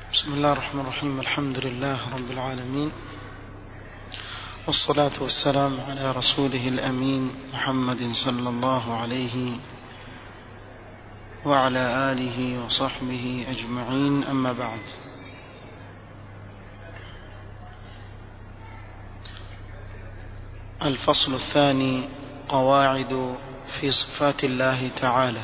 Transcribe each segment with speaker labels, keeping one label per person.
Speaker 1: بسم الله الرحمن الرحيم الحمد لله رب العالمين والصلاة والسلام على رسوله الأمين محمد صلى الله عليه وعلى آله وصحبه أجمعين أما بعد الفصل الثاني قواعد في صفات الله تعالى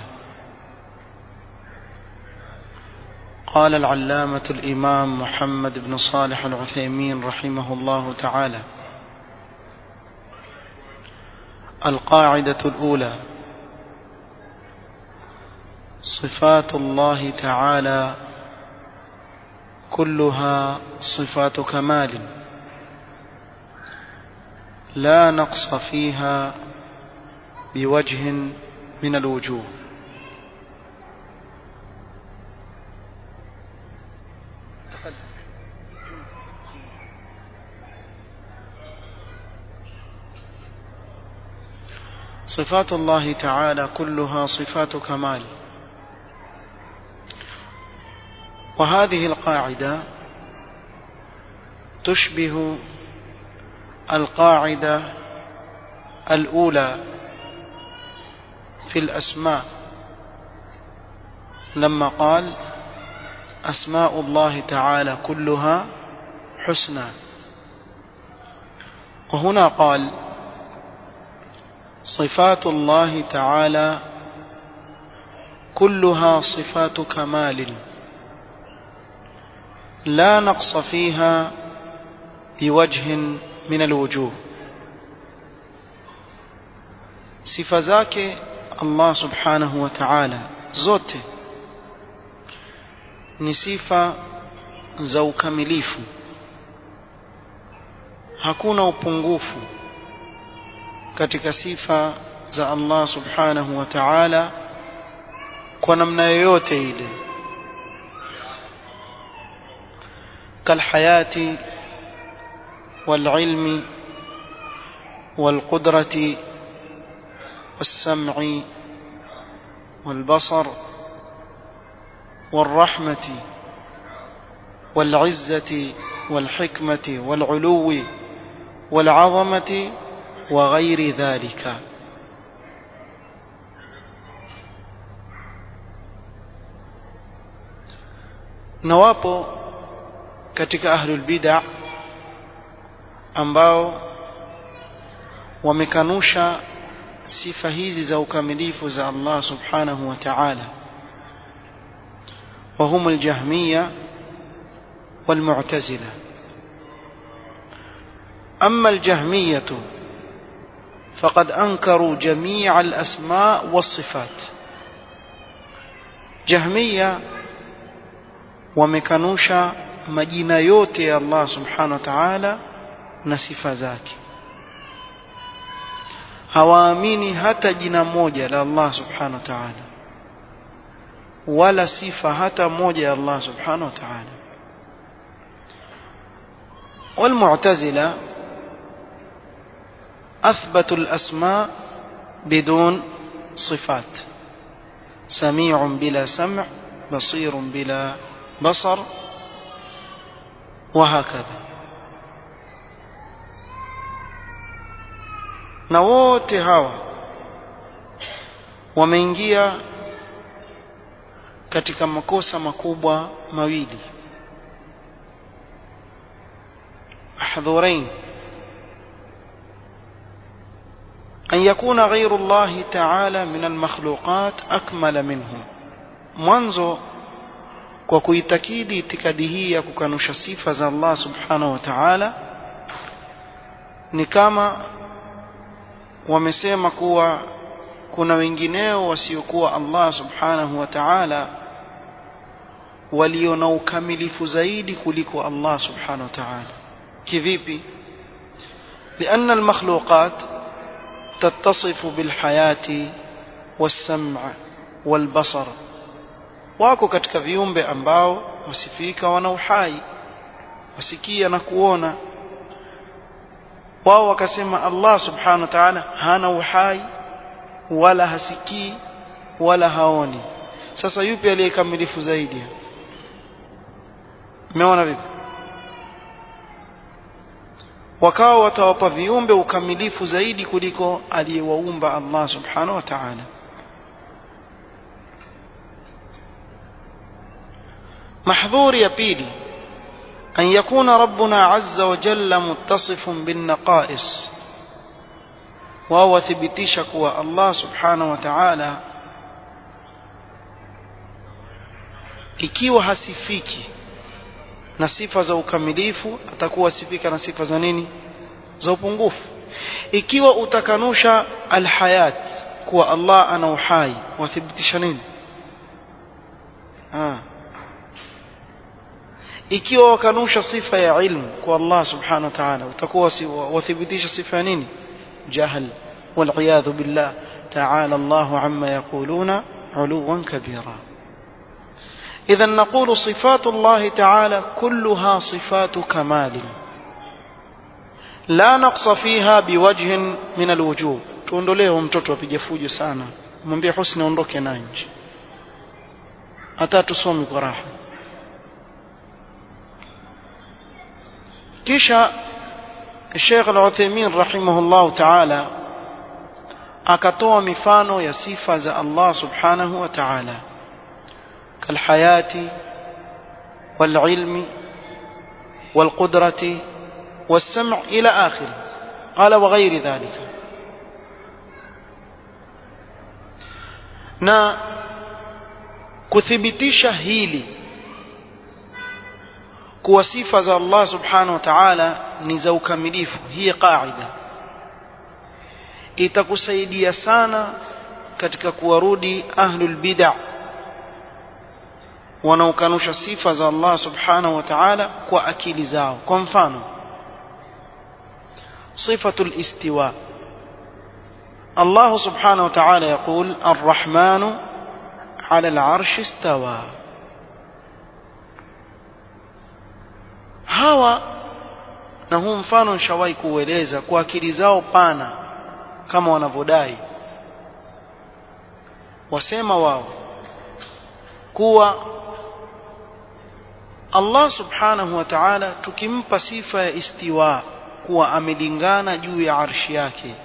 Speaker 1: قال العلامة الإمام محمد بن صالح العثيمين رحمه الله تعالى القاعدة الأولى صفات الله تعالى كلها صفات كمال لا نقص فيها بوجه من الوجوه صفات الله تعالى كلها صفات كمال وهذه القاعدة تشبه القاعدة الأولى في الأسماء لما قال أسماء الله تعالى كلها حسنى وهنا قال صفات الله تعالى كلها صفات كمال لا نقص فيها بوجه من الوجوه sifa zake Allah subhanahu wa ta'ala zote ni sifa za ukamilifu hakuna upungufu katika sifa za Allah subhanahu wa ta'ala kwa namna yoyote ile kalhayati والعلم والقدرة والسمع والبصر والرحمة والعزة والحكمة والعلو والعظمة وغير ذلك نواpo katika ahlul bid'ah ambao wamekanusha sifa hizi za ukamilifu za Allah subhanahu wa ta'ala وهم الجهمية والمعتزلة أما الجهمية فقد أنكروا جميع الأسماء والصفات جهمية ومكنوشا مجينا يوتي الله سبحانه وتعالى na sifa zake hawaamini hata jina moja la Allah subhanahu wa ta'ala wala sifa hata moja ya Allah subhanahu wa ta'ala والمعتزلة أثبتوا الأسماء بدون صفات سميع بلا سمع بصير بلا بصر وهكذا na wote hawa wameingia katika makosa makubwa mawili mahdhurain أن يكون غير الله تعالى من المخلوقات أكمل منه mwanzo kwa kuitakidi itikadi hii ya kukanusha sifa za Allah subhanahu wa ta'ala ni kama wamesema kuwa kuna wengineo wasiokuwa Allah subhanahu wa ta'ala walio na ukamilifu zaidi kuliko Allah subhanahu wa ta'ala kivipi لأن المخلوقات تتصف بالحياة والسمع والبصر wako katika viumbe ambao wasifika wana uhai wasikia na kuona wao wakasema Allah subhanahu wa ta'ala hana uhai wala hasikii wala haoni sasa yupi aliyekamilifu zaidi umeona vipi wakawa watawapa viumbe ukamilifu zaidi kuliko aliyewaumba Allah subhanahu wa ta'ala محظور يبيلي أن يكون ربنا عز وجل متصف بالنقائص وهو ثبتيش كوا الله سبحانه وتعالى ikiwa hasifiki na sifa za ukamilifu atakuwa sifika na sifa za nini za upungufu ikiwa utakanusha alhayat kuwa Allah ana uhai wathibitisha nini ah ikiwa wakanusha sifa ya ilmu kwa Allah subhanahu wa ta'ala utakuwa wathibitisha sifa ya nini jahl والعياذ بالله تعالى الله عما يقولون علوا كبيرا إذا نقول صفات الله تعالى كلها صفات كمال لا نقص فيها بوجه من الوجوه tuondolee mtoto apige fujo sana mwambie husni aondoke na nje hata tusomi kwa raha kisha Sheikh Al-Uthaymeen rahimahullah ta'ala akatoa mifano ya sifa za Allah subhanahu wa ta'ala kalhayati والعلم والقدرة والسمع إلى آخر قال وغير ذلك na kuthibitisha hili kuwa sifa za Allah subhanahu wa ta'ala ni za ukamilifu hii qaida itakusaidia sana katika kuwarudi ahlul bid'ah wanaokanusha sifa za Allah subhanahu wa ta'ala kwa akili zao kwa mfano sifatul istiwa Allah subhanahu wa ta'ala يقول الرحمن على العرش استوى hawa na huu mfano nishawahi kuueleza kwa akili zao pana kama wanavyodai wasema wao kuwa Allah subhanahu wa ta'ala tukimpa sifa ya istiwa kuwa amelingana juu ya arshi yake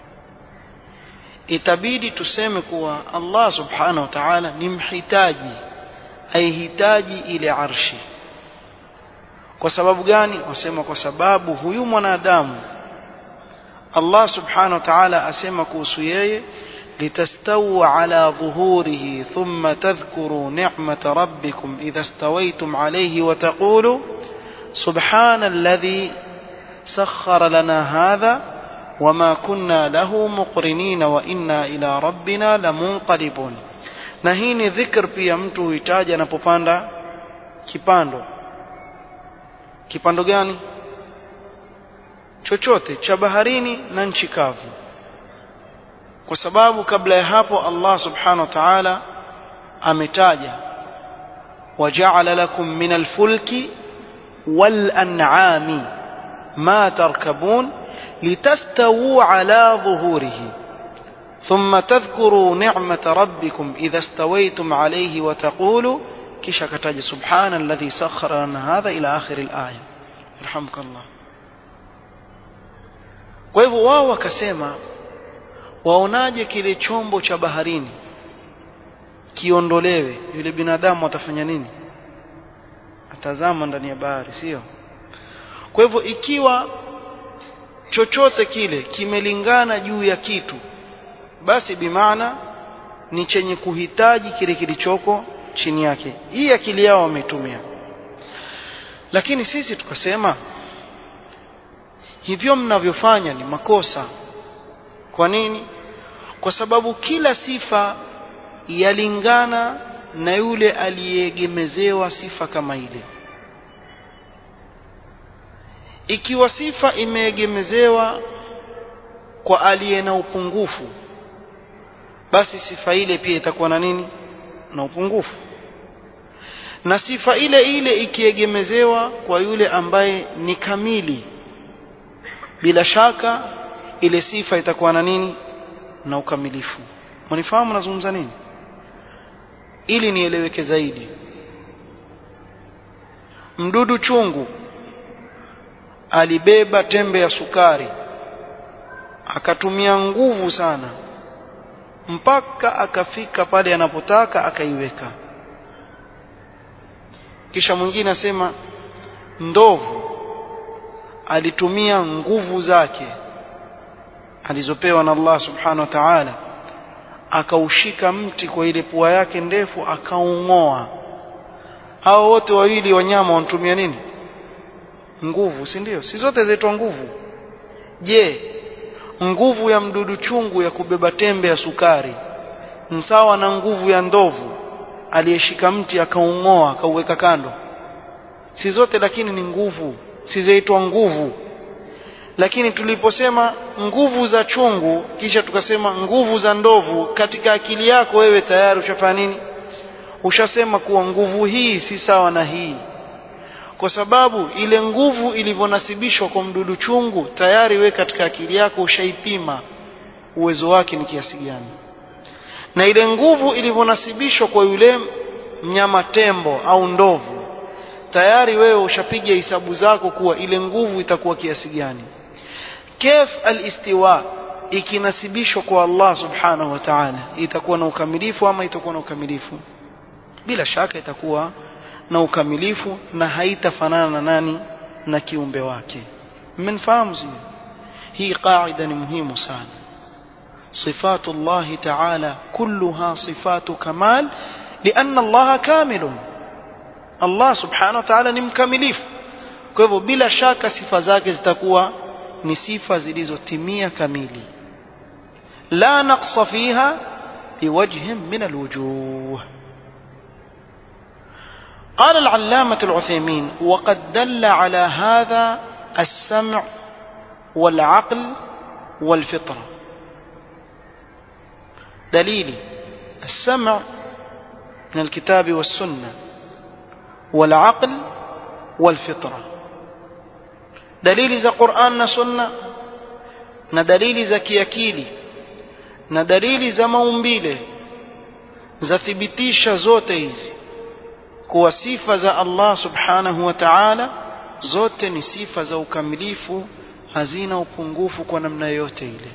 Speaker 1: itabidi tuseme kuwa Allah subhanahu wa ta'ala ni mhitaji aihitaji ile arshi kwa sababu gani wasema kwa sababu huyu mwanadamu Allah subhanahu wa ta'ala asema kuhusu yeye لتستووا على ظهوره ثم تذكروا نعمة ربكم إذا استويتم عليه وتقولوا سبحان الذي سخر لنا هذا وما كنا له مقرنين وإنا إلى ربنا لمنقلبون na hii ni dhikr pia mtu huitaja anapopanda kipando kipando gani chochote cha baharini na nchi kavu kwa sababu kabla ya hapo Allah subhanahu wa ta'ala ametaja waja'ala lakum min al-fulki wal an'ami ma tarkabun litastawu ala dhuhurihi ثم تذكروا نعمة ربكم إذا استويتم عليه وتقولوا كيش كتاج سبحان الذي سخر لنا هذا إلى آخر الآية يرحمك الله kwa hivyo wao wakasema waonaje kile chombo cha baharini kiondolewe yule binadamu atafanya nini atazama ndani ya bahari sio kwa hivyo ikiwa chochote kile kimelingana juu ya kitu basi bimaana ni chenye kuhitaji kile kilichoko chini yake hii akili yao wametumia lakini sisi tukasema hivyo mnavyofanya ni makosa kwa nini kwa sababu kila sifa yalingana na yule aliyeegemezewa sifa kama ile ikiwa sifa imeegemezewa kwa aliye na upungufu basi sifa ile pia itakuwa na nini na upungufu na sifa ile ile ikiegemezewa kwa yule ambaye ni kamili bila shaka ile sifa itakuwa na nini na ukamilifu mnifahamu nazungumza nini ili nieleweke zaidi mdudu chungu alibeba tembe ya sukari akatumia nguvu sana mpaka akafika pale anapotaka akaiweka kisha mwingine asema ndovu alitumia nguvu zake alizopewa na Allah subhanahu wa ta'ala akaushika mti kwa ile pua yake ndefu akaung'oa hao wote wawili wanyama wanatumia nini nguvu si ndio si zote zaitwa nguvu je nguvu ya mdudu chungu ya kubeba tembe ya sukari sawa na nguvu ya ndovu aliyeshika mti akaung'oa akauweka kando si zote lakini ni nguvu si zaitwa nguvu lakini tuliposema nguvu za chungu kisha tukasema nguvu za ndovu katika akili yako wewe tayari ushafanya nini ushasema kuwa nguvu hii si sawa na hii kwa sababu ile nguvu ilivyonasibishwa kwa mdudu chungu tayari we katika akili yako ushaipima uwezo wake ni kiasi gani na ile nguvu ilivyonasibishwa kwa yule mnyama tembo au ndovu tayari wewe ushapiga hisabu zako kuwa ile nguvu itakuwa kiasi gani kef alistiwa ikinasibishwa kwa Allah subhanahu wa ta'ala itakuwa na ukamilifu ama itakuwa na ukamilifu bila shaka itakuwa na ukamilifu na haitafanana na nani na kiumbe wake mmenfahamu hii qaida ni muhimu sana صفات الله تعالى كلها صفات كمال لأن الله كامل الله سبحانه وتعالى ni mkamilifu kwa hivyo bila shaka sifa zake zitakuwa ni sifa zilizotimia kamili la naqsa fiha biwajhin min alwujuh قال العلامة العثيمين وقد دل على هذا السمع والعقل والفطرة دليل السمع من الكتاب والسنة والعقل والفطرة دليل ذا قرآن سنة na dalili za kiakili na dalili za maumbile zathibitisha zote hizi kuwa sifa za Allah subhanahu wa ta'ala zote ni sifa za ukamilifu hazina upungufu kwa namna yoyote ile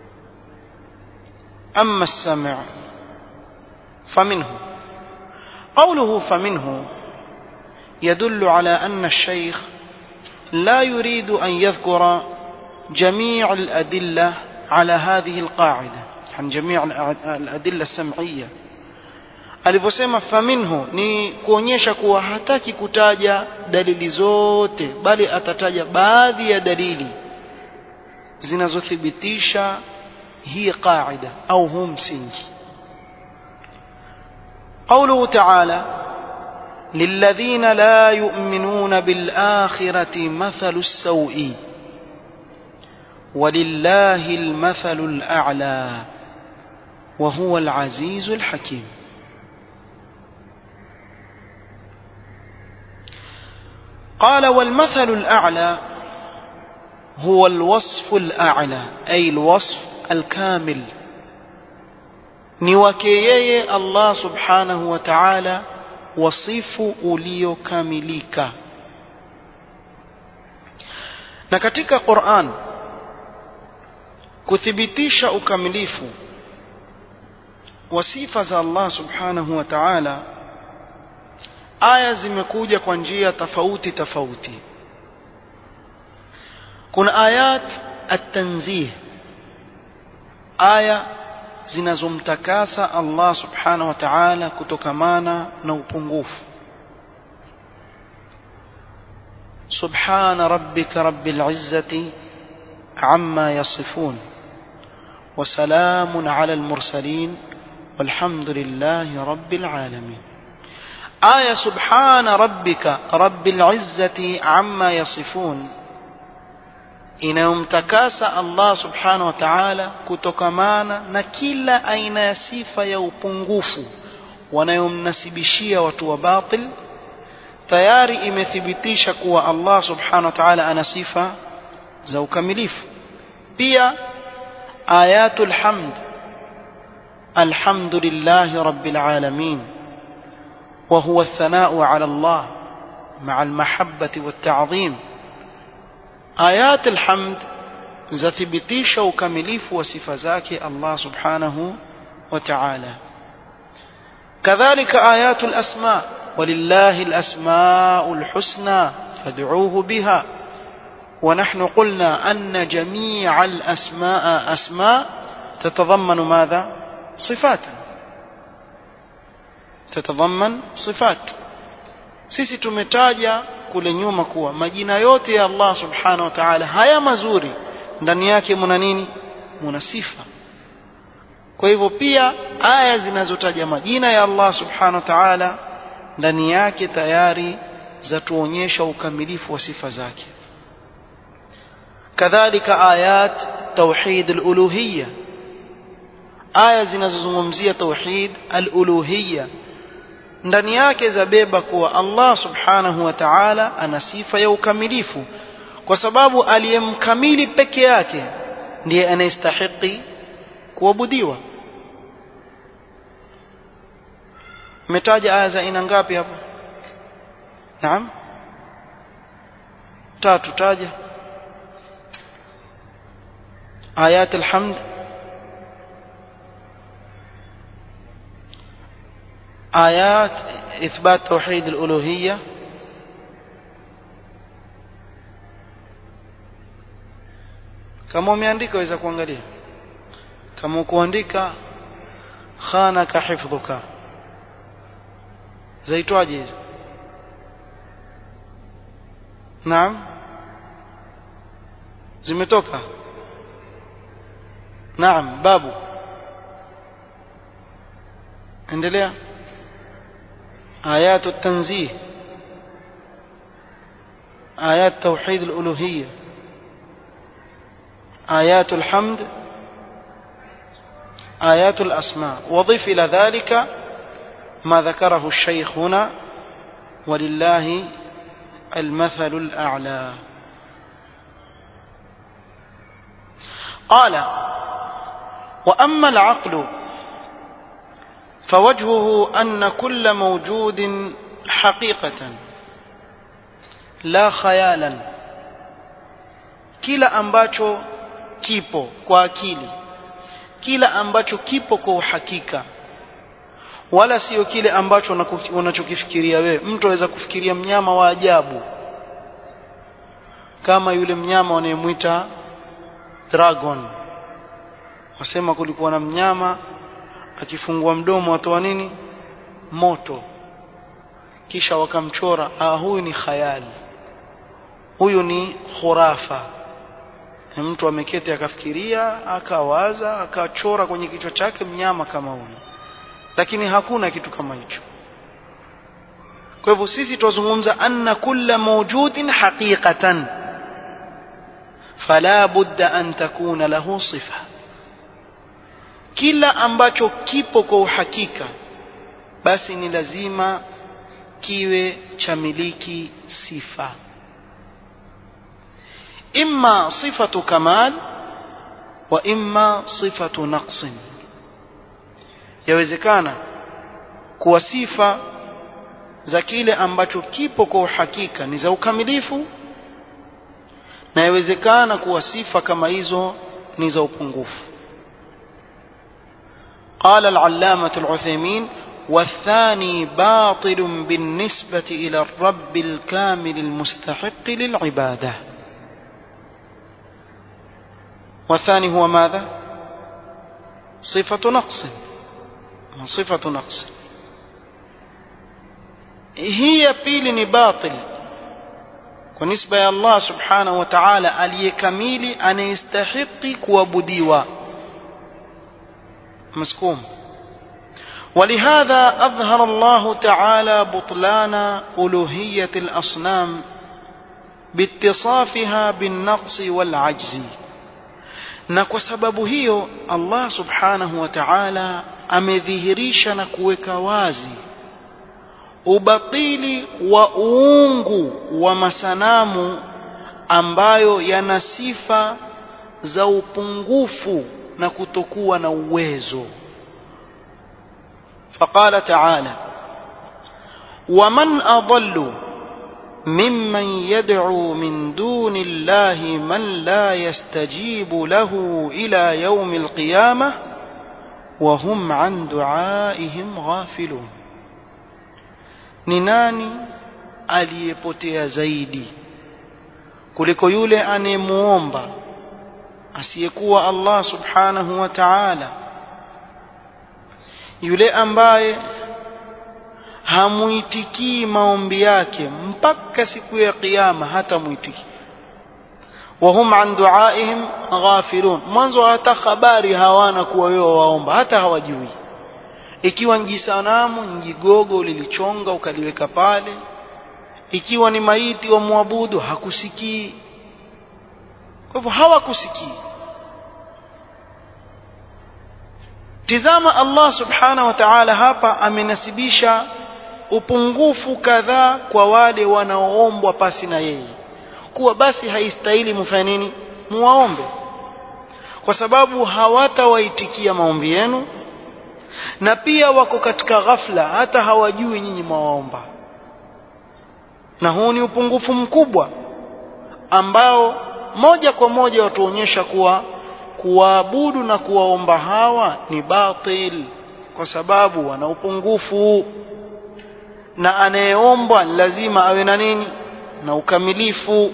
Speaker 1: أما السمع فمنه قوله فمنه يدل على أن الشيخ لا يريد أن يذكر جميع الأدلة على هذه القاعدة عن جميع الأدلة السمعية alivyosema faminhu ni kuonyesha kuwa hataki kutaja dalili zote bali atataja baadhi ya dalili zinazothibitisha هي قاعدة أو هم سنج قوله تعالى للذين لا يؤمنون بالآخرة مثل السوء ولله المثل الأعلى وهو العزيز الحكيم قال والمثل الأعلى هو الوصف الأعلى أي الوصف الكامل ni wake yeye Allah subhanahu wa ta'ala wasifu uliokamilika na katika Qur'an kuthibitisha ukamilifu wa sifa za Allah subhanahu wa ta'ala aya zimekuja kwa njia tofauti tofauti kuna ayat at-tanzih aya zinazomtakasa Allah subhanahu wa ta'ala kutokamana na upungufu subhana rabbika rabbil izzati amma yasifun وسلام على المرسلين والحمد لله رب العالمين آية سبحان ربك رب العزة عما يصفون inayomtakasa Allah subhanahu wa ta'ala kutokamana na kila aina ya sifa ya upungufu wanayomnasibishia watu wa batil tayari imethibitisha kuwa Allah subhanahu wa ta'ala ana sifa za ukamilifu pia ayatul hamd alhamdulillahi rabbil alamin wa huwa athana'u ala Allah مع المحبة والتعظيم آيات الحمد zathibitisha ukamilifu wa sifa zake Allah subhanahu wa ta'ala kadhalika ayatul asma walillahi alasmaul husna fad'uuhu biha ونحن قلنا أن جميع الأسماء أسماء تتضمن ماذا صفات تتضمن صفات sisi tumetaja kule nyuma kuwa majina yote ya Allah subhanahu wa ta'ala haya mazuri ndani yake muna nini muna sifa kwa hivyo pia aya zinazotaja majina ya Allah subhanahu wa ta'ala ndani yake tayari zatuonyesha ukamilifu wa sifa zake kadhalika ayat tauhid al-uluhiyya aya zinazozungumzia tauhid al-uluhiyya ndani yake zabeba kuwa Allah subhanahu wa ta'ala ana sifa ya ukamilifu kwa sababu aliyemkamili peke yake ndiye anayestahiki kuabudiwa umetaja aya za aina ngapi hapo naam tatu taja ayat alhamd آيات إثبات توحيد الألوهية kama umeandika waweza kuangalia kama kuandika khanaka hifdhuka zaitwaje hizo naam zimetoka naam babu endelea آيات التنزيه آيات توحيد الألوهية آيات الحمد آيات الأسماء وضف إلى ذلك ما ذكره الشيخ هنا ولله المثل الأعلى قال وأما العقل فوجهه أن كل موجود حقيقة لا خيالا kila ambacho kipo kwa akili kila ambacho kipo kwa uhakika wala sio kile ambacho unachokifikiria wewe mtu aweza kufikiria mnyama wa ajabu kama yule mnyama wanayemwita dragon wasema kulikuwa na mnyama akifungua mdomo atoa nini moto kisha wakamchora ah huyu ni khayali huyu ni khurafa mtu ameketi akafikiria akawaza akachora kwenye kichwa chake mnyama kama huyu lakini hakuna kitu kama hicho kwa hivyo sisi tuzungumza anna kulla mawjudin haqiqatan fala budda an takuna lahu sifa kila ambacho kipo kwa uhakika basi ni lazima kiwe cha miliki sifa imma sifatu kamal wa imma sifatu naqsin yawezekana kuwa sifa za kile ambacho kipo kwa uhakika ni za ukamilifu na yawezekana kuwa sifa kama hizo ni za upungufu قال العلامة العثيمين والثاني باطل بالنسبة إلى الرب الكامل المستحق للعبادة والثاني هو ماذا صفة نقص صفة نقص هي بيل باطل بالنسبة يا الله سبحانه وتعالى aliyekamili anayestahiki kuabudiwa مسكوم ولهذا أظهر الله تعالى بطلان ألوهية الأصنام باتصافها بالنقص والعجز na kwa sababu hiyo Allah subhanahu wa ta'ala amedhihirisha na kuweka wazi ubatili wa uungu wa masanamu ambayo yana sifa za upungufu na kutokuwa na uwezo فقال تعالى ومن أضل ممن يدعو من دون الله من لا يستجيب له إلى يوم القيامة وهم عن دعائهم غافلون ni nani aliyepotea zaidi kuliko yule anayemuomba asiyekuwa Allah subhanahu wa ta'ala yule ambaye hamuitikii maombi yake mpaka siku ya kiyama hata muitiki wahum an duaihim ghafilun mwanzo hata habari hawana kuwa wewe waomba hata hawajui ikiwa njisanamu njigogo lilichonga ukaliweka pale ikiwa ni maiti wa muabudu hakusikii kwa hivyo hawakusikii tizama Allah subhanahu wa ta'ala hapa amenasibisha upungufu kadhaa kwa wale wanaoombwa pasi na yeye kuwa basi haistahili mfanye nini muwaombe kwa sababu hawatawaitikia maombi yenu na pia wako katika ghafla hata hawajui nyinyi mwaomba na huu ni upungufu mkubwa ambao moja kwa moja watuonyesha kuwa kuwaabudu na kuwaomba hawa ni batil kwa sababu wana upungufu na anayeombwa lazima awe na nini na ukamilifu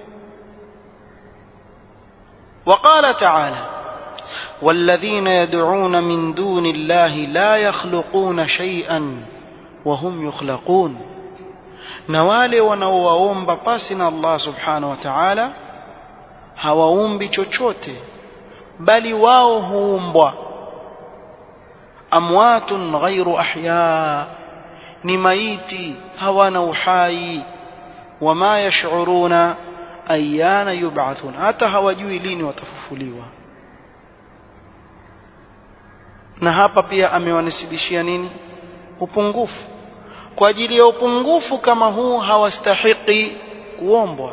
Speaker 1: وقال تعالى والذين يدعون من دون الله لا يخلقون شيئا وهم يخلقون na wale wanaowaomba pasi na Allah subhanahu wa ta'ala hawaumbi chochote bali wao huumbwa amwatun ghairu ahya ni maiti hawana uhai wama yash'uruna ayana yub'athun hata hawajui lini watafufuliwa na hapa pia amewanisibishia nini upungufu kwa ajili ya upungufu kama huu hawastahiki kuombwa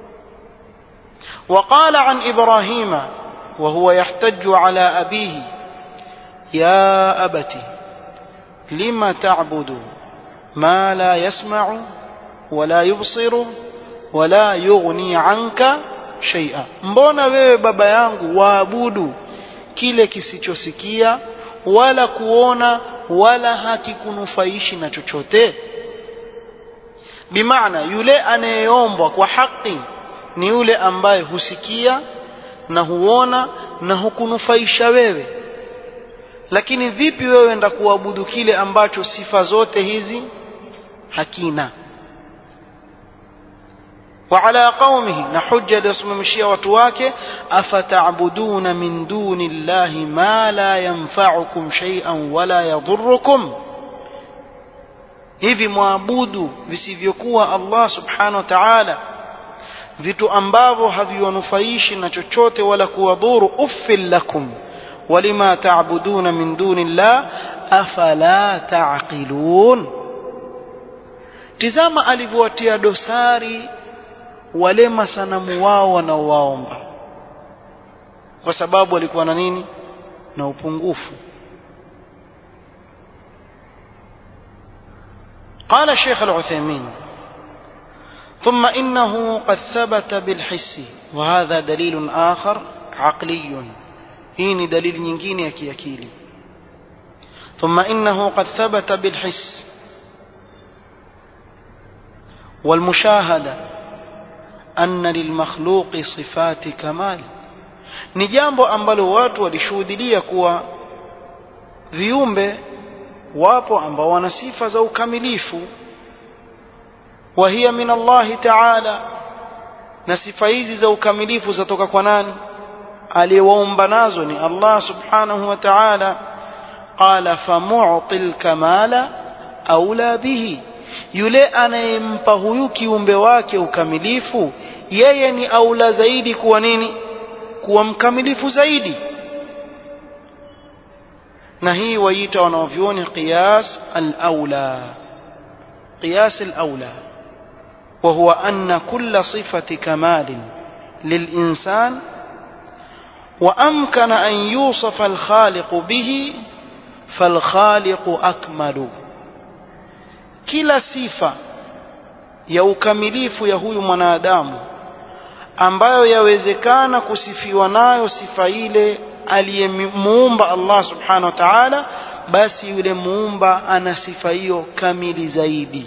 Speaker 1: وقال عن إبراهيم وهو يحتج على أبيه يا أبت لم تعبد ما لا يسمع ولا يبصر ولا يغني عنك شيئا mbona wewe baba yangu waabudu kile kisichosikia wala kuona wala hakikunufaishi na chochote bimaana yule anayeombwa kwa haki ni yule ambaye husikia na huona na hukunufaisha wewe lakini vipi wewe enda kuabudu kile ambacho sifa zote hizi hakina وعلى قومه نحج لسممشيا وتواك أفتعبدون من دون الله ما لا ينفعكم شيئا ولا يضركم hivi mwabudu visivyokuwa Allah subhanahu wa ta'ala vitu ambavyo haviwanufaishi na chochote wala kuwadhuru uffil lakum walima ta'buduna min duni llah afala ta'qilun tizama alivyowatia dosari wale masanamu wao wanaowaomba kwa sababu walikuwa na nini na upungufu قال الشيخ العثيمين ثم إنه قد ثبت بالحس وهذا دليل آخر عقلي هين دليل نجين يكي أكيلي ثم إنه قد ثبت بالحس والمشاهدة أن للمخلوق صفات كمال ni jambo ambalo watu walishuhudilia kuwa viumbe wapo ambao wana sifa za ukamilifu wa hiya min Allah ta'ala na sifa hizi za ukamilifu zatoka kwa nani aliyewaumba nazo ni Allah subhanahu wa ta'ala qala famu'til kamala aula bihi yule anayempa huyu kiumbe wake ukamilifu yeye ni aula zaidi kuwa nini kuwa mkamilifu zaidi na hii waita wanaovyoni qiyas al-aula qiyas al-aula وهو أن كل صفة كمال للإنسان وأمكن أن يوصف الخالق به فالخالق أكمل kila sifa ya ukamilifu ya huyu mwanadamu ambayo yawezekana kusifiwa nayo sifa ile aliyemuumba Allah subhanahu wa ta'ala basi yule muumba ana sifa hiyo kamili zaidi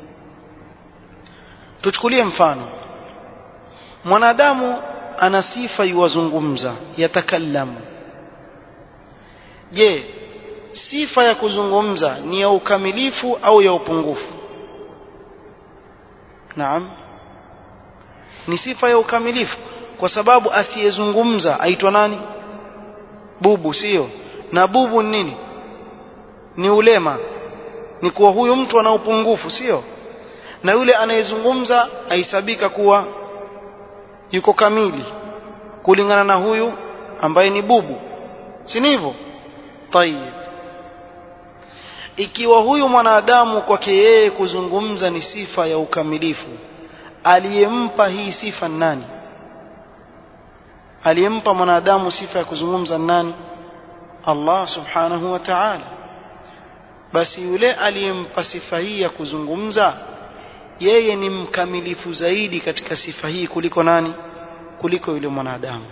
Speaker 1: tuchukulie mfano mwanadamu ana sifa yuwazungumza yatakallamu je sifa ya kuzungumza ni ya ukamilifu au ya upungufu naam ni sifa ya ukamilifu kwa sababu asiyezungumza aitwa nani bubu sio na bubu ni nini ni ulema ni kuwa huyu mtu ana upungufu sio na yule anayezungumza aisabika kuwa yuko kamili kulingana na huyu ambaye ni bubu si hivyo tayib ikiwa huyu mwanadamu kwake yeye kuzungumza ni sifa ya ukamilifu aliyempa hii sifa nani aliyempa mwanadamu sifa ya kuzungumza nani Allah subhanahu wa ta'ala basi yule aliyempa sifa hii ya kuzungumza yeye ni mkamilifu zaidi katika sifa hii kuliko nani kuliko yule mwanadamu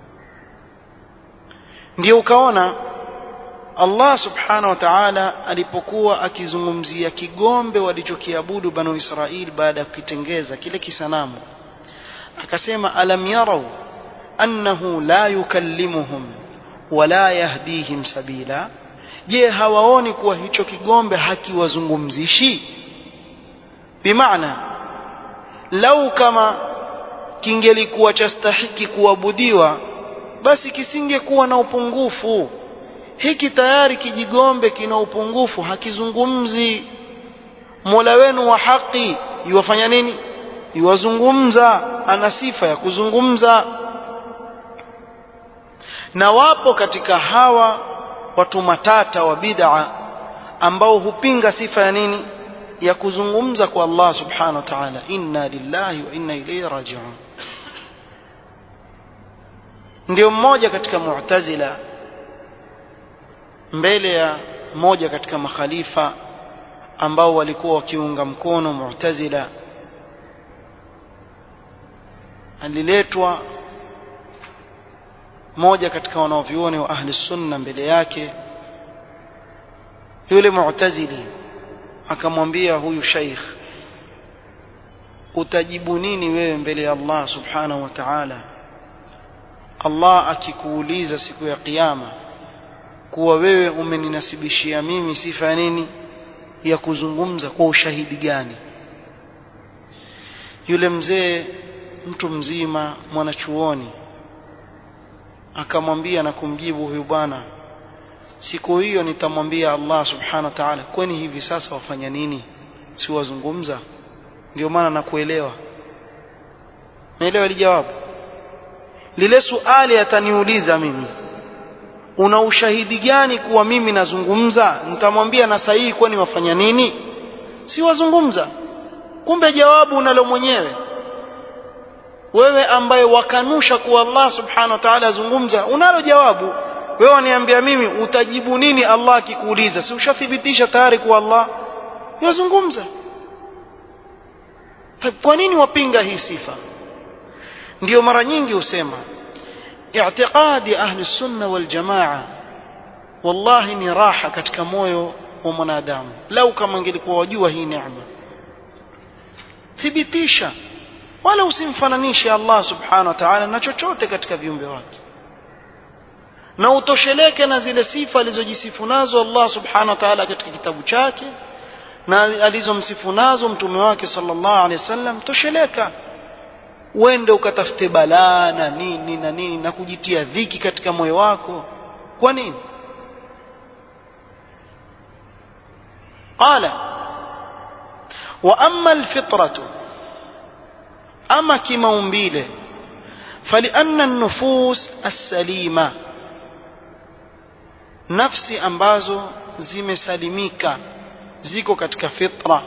Speaker 1: ndio ukaona Allah subhanahu wa ta'ala alipokuwa akizungumzia kigombe walichokiabudu banu Israili baada ya kukitengeza kile kisanamu akasema alam yarau annahu la yukallimuhum wala yahdihim sabila je hawaoni kuwa hicho kigombe hakiwazungumzishi bimaana lau kama kingelikuwa chastahiki kuabudiwa basi kisingekuwa na upungufu hiki tayari kijigombe kina upungufu hakizungumzi mola wenu wa haki yuwafanya nini yuwazungumza ana sifa ya kuzungumza na wapo katika hawa watu matata wa bid'a ambao hupinga sifa ya nini ya kuzungumza kwa Allah subhanahu wa ta'ala inna lillahi wa inna ilayhi raji'un ndio mmoja katika mu'tazila mbele ya mmoja katika makhalifa ambao walikuwa wakiunga mkono mu'tazila aliletwa moja katika wanaovyuoni wa ahli sunna mbele yake yule mu'tazili akamwambia huyu sheikh utajibu nini wewe mbele ya Allah subhanahu wa ta'ala Allah akikuuliza siku ya kiyama kuwa wewe umeninasibishia mimi sifa ya nini ya kuzungumza kwa ushahidi gani yule mzee mtu mzima mwanachuoni akamwambia na kumjibu huyu bwana siku hiyo nitamwambia Allah subhanahu wa ta'ala kwani hivi sasa wafanya nini si wazungumza ndio maana nakuelewa naelewa ile jawabu lile suali ataniuliza mimi una ushahidi gani kuwa mimi nazungumza nitamwambia na sahihi kwani wafanya nini si wazungumza kumbe jawabu unalo mwenyewe wewe ambaye wakanusha kuwa Allah subhanahu wa ta'ala azungumza unalo jawabu wewe waniambia mimi utajibu nini Allah akikuuliza si ushathibitisha tayari kuwa Allah yazungumza kwa nini wapinga hii sifa ndio mara nyingi husema i'tiqadi ahli sunna wal jamaa wallahi ni raha katika moyo wa mwanadamu lau kama ingelikuwa wajua hii neema thibitisha wala usimfananishe Allah subhanahu wa ta'ala na chochote katika viumbe wake na utosheleke na zile sifa alizojisifu nazo Allah subhanahu wa ta'ala katika kitabu chake na alizomsifu nazo mtume wake sallallahu alaihi wasallam tosheleka uende ukatafute balaa na nini na nini na kujitia dhiki katika moyo wako kwa nini qala wa amma alfitratu ama kimaumbile فلأن النفوس السليمة nafsi ambazo zimesalimika ziko katika fitra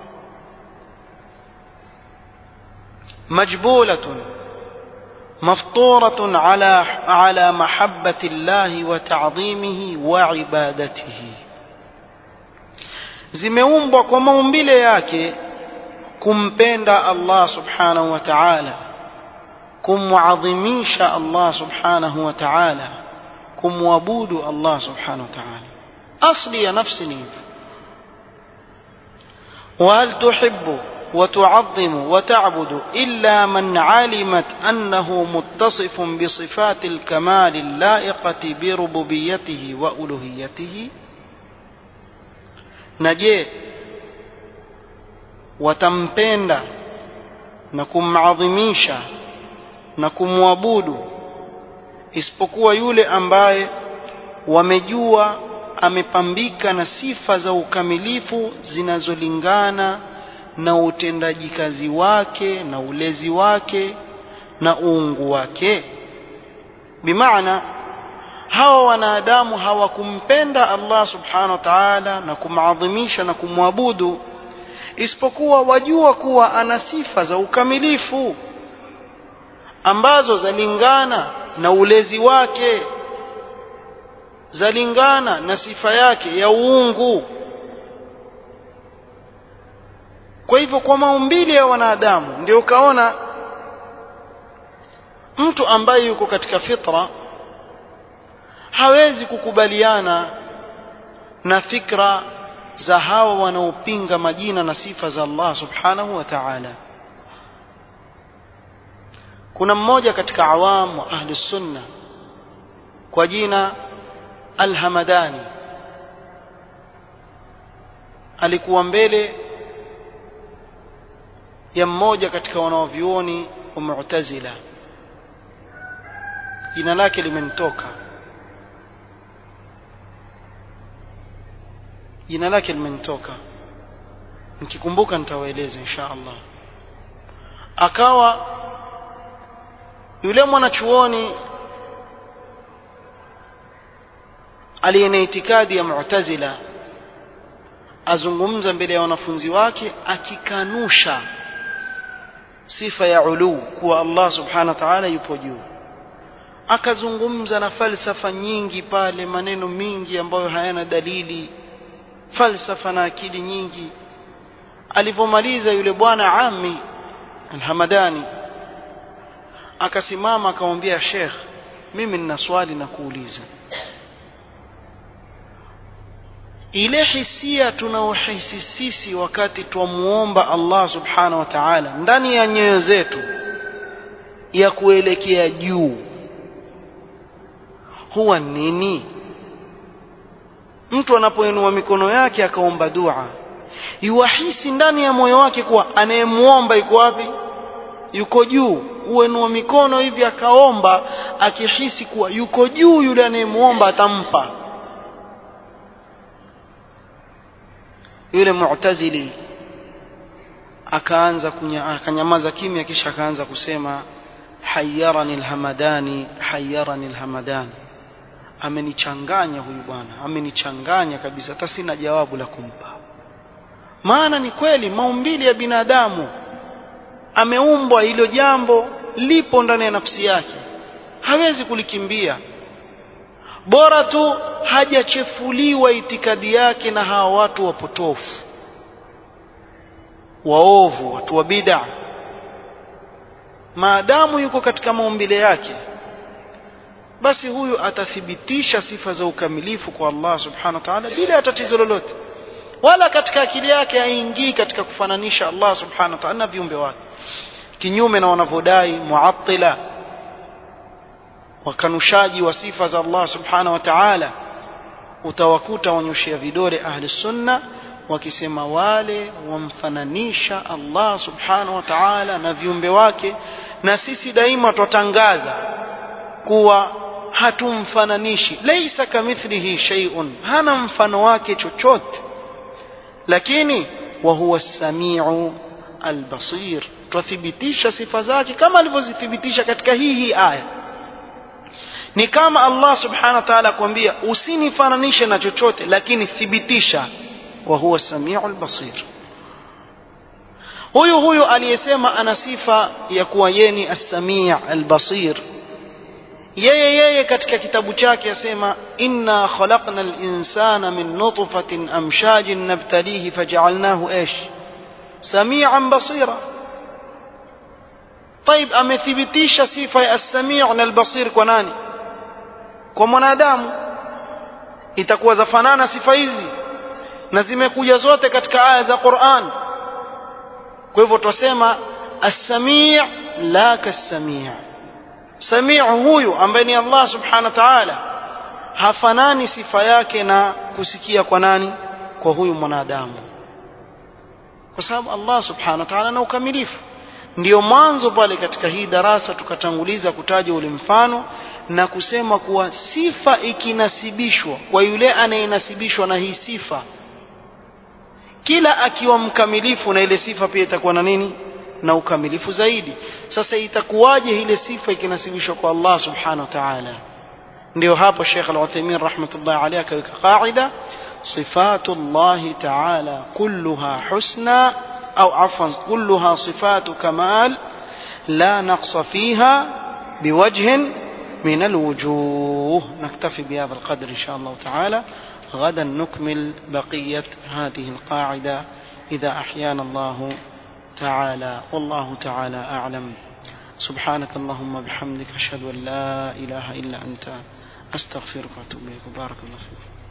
Speaker 1: majbulatun مفطورة على على محبة الله وتعظيمه وعبادته zimeumbwa kwa maumbile yake kumpenda Allah subhanahu wa ta'ala kumwadhimisha Allah subhanahu wa ta'ala kumwabudu Allah subhanahu wa ta'ala asli ya nafsi ni hivyo وهل تحب وتعظم وتعبد إلا من علمت أنه متصف بصفات الكمال اللائقة بربوبيته وألوهيته نجي وتمبند نكم عظميشا نكم وابود isipokuwa yule ambaye wamejua amepambika na sifa za ukamilifu zinazolingana na utendaji kazi wake na ulezi wake na uungu wake bimaana hawa wanadamu hawakumpenda Allah subhanahu wa ta'ala na kumadhimisha na kumwabudu isipokuwa wajua kuwa ana sifa za ukamilifu ambazo zalingana na ulezi wake zalingana na sifa yake ya uungu kwa hivyo kwa maumbile ya wanadamu ndio ukaona mtu ambaye yuko katika fitra hawezi kukubaliana na fikra za hawa wanaopinga majina na sifa za Allah subhanahu wa ta'ala kuna mmoja katika awamu wa ahli sunna kwa jina Al-Hamadani alikuwa mbele ya mmoja katika wanaovyuoni wa Mu'tazila jina lake limenitoka jina lake limenitoka nikikumbuka nitawaeleza insha Allah akawa yule mwanachuoni aliye na itikadi ya Mu'tazila azungumza mbele ya wanafunzi wake akikanusha sifa ya ulu kuwa Allah subhanahu wa ta'ala yupo juu akazungumza na falsafa nyingi pale maneno mingi ambayo hayana dalili falsafa na akili nyingi alivyomaliza yule bwana ami alhamadani akasimama akamwambia Sheikh mimi nina swali na kuuliza ile hisia tunaohisi sisi wakati twamuomba Allah subhanahu wa ta'ala ndani ya nyoyo zetu ya kuelekea juu huwa nini mtu anapoinua mikono yake akaomba dua yuwahisi ndani ya moyo wake kuwa anayemuomba yuko wapi yuko juu uenua mikono hivi akaomba akihisi kuwa yuko juu yule anayemuomba atampa yule mu'tazili akaanza akanyamaza kimya kisha akaanza kusema hayyarani alhamadani hayyarani alhamadani amenichanganya huyu bwana amenichanganya kabisa hata sina jawabu la kumpa maana ni kweli maumbili ya binadamu ameumbwa hilo jambo lipo ndani ya nafsi yake hawezi kulikimbia bora tu hajachefuliwa itikadi yake na hawa watu wapotofu waovu watu wa bid'a maadamu yuko katika maumbile yake basi huyu atathibitisha sifa za ukamilifu kwa Allah subhanahu wa ta'ala bila tatizo lolote wala katika akili yake haingii katika kufananisha Allah subhanahu wa ta'ala na viumbe wake kinyume na wanavyodai muattila wakanushaji wa sifa za Allah subhanahu wa ta'ala utawakuta wanyoshia vidole ahli sunna wakisema wale wamfananisha Allah subhanahu wa ta'ala na viumbe wake na sisi daima twatangaza kuwa hatumfananishi laysa kamithlihi shay'un hana mfano wake chochote lakini wa huwa as-sami'u al-basir twathibitisha sifa zake kama alivyozithibitisha katika hii hii aya ni kama Allah subhanahu wa ta'ala akwambia usinifananishe na chochote lakini thibitisha wa huwa samiul basir huyu huyu aliyesema ana sifa ya kuwa yeni as-sami' al-basir yeye yeye katika kitabu chake asema inna khalaqna al-insana min nutfatin amshajin nabtalihi faj'alnahu ish samian basira طيب amethibitisha sifa ya as-sami' na al-basir kwa nani kwa mwanadamu itakuwa zafanana sifa hizi na zimekuja zote katika aya za Qur'an kwa hivyo twasema as-sami' la kas-sami' sami' huyu ambaye ni Allah subhanahu wa ta'ala hafanani sifa yake na kusikia kwa nani kwa huyu mwanadamu kwa sababu Allah subhanahu wa ta'ala ana ukamilifu ndiyo mwanzo pale katika hii darasa tukatanguliza kutaja ule mfano na kusema kuwa sifa ikinasibishwa kwa yule anayenasibishwa na hii sifa kila akiwa mkamilifu na ile sifa pia itakuwa na nini na ukamilifu zaidi sasa itakuwaje ile sifa ikinasibishwa kwa Allah subhanahu wa ta'ala ndio hapo Sheikh Al-Uthaymeen rahmatullah alayhi akaweka qaida sifatu Allah ta'ala kulluha husna au afwan kulluha sifatu kamal la naqsa fiha بوجه من الوجوه نكتفي بهذا القدر إن شاء الله تعالى غدا نكمل بقية هذه القاعدة إذا أحيانا الله تعالى والله تعالى أعلم سبحانك اللهم بحمدك أشهد أن لا إله إلا أنت أستغفرك وأتوب إليك بارك الله فيك